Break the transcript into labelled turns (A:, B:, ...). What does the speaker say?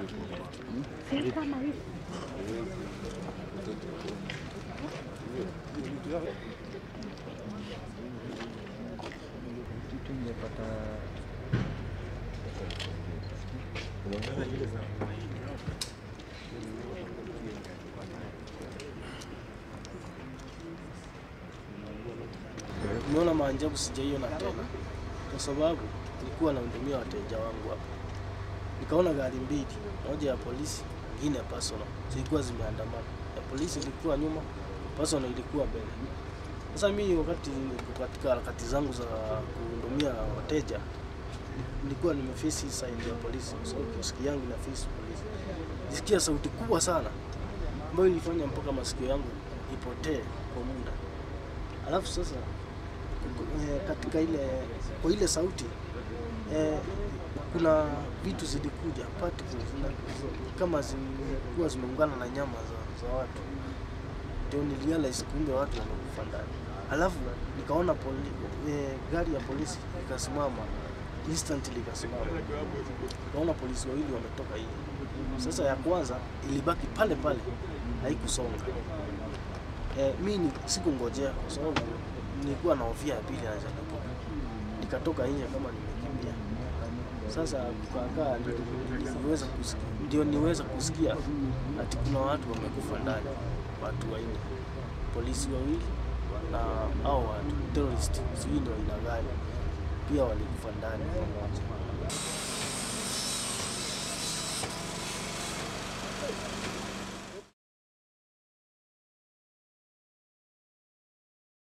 A: Nimeona maajabu sijaiona tena, kwa sababu nilikuwa nahudumia wateja wangu hapa, nikaona gari mbili, moja ya polisi, nyingine ya personal, zilikuwa zimeandamana. Ya polisi ilikuwa nyuma, personal ilikuwa mbele. Sasa mimi wakati niko katika harakati zangu za kuhudumia wateja, nilikuwa nimeface hii side ya polisi, kwa sababu masikio yangu ina face polisi. Nisikia sauti kubwa sana ambayo ilifanya mpaka masikio yangu ipotee kwa muda. Alafu sasa eh, katika ile kwa ile sauti eh, kuna vitu zilikuja particles zina- kama zilikuwa zimeungana na nyama za, za watu, ndio nilirealize kumbe watu wamekufa ndani. Alafu nikaona poli, eh, gari ya polisi ikasimama instantly ikasimama, naona polisi wawili wametoka hivi. Sasa ya kwanza ilibaki pale pale, haikusonga. Eh, mi ni sikungojea kwa sababu nilikuwa na hofia ya pili anaweza kutoka. Nikatoka nje kama nimekimbia. Sasa kukakaa ndio niweza kusikia, ndio niweza kusikia ati kuna watu wamekufa ndani, watu wanne, polisi wawili na hao watu terrorist, sijui ndio aina gani, pia walikufa ndani pamoja.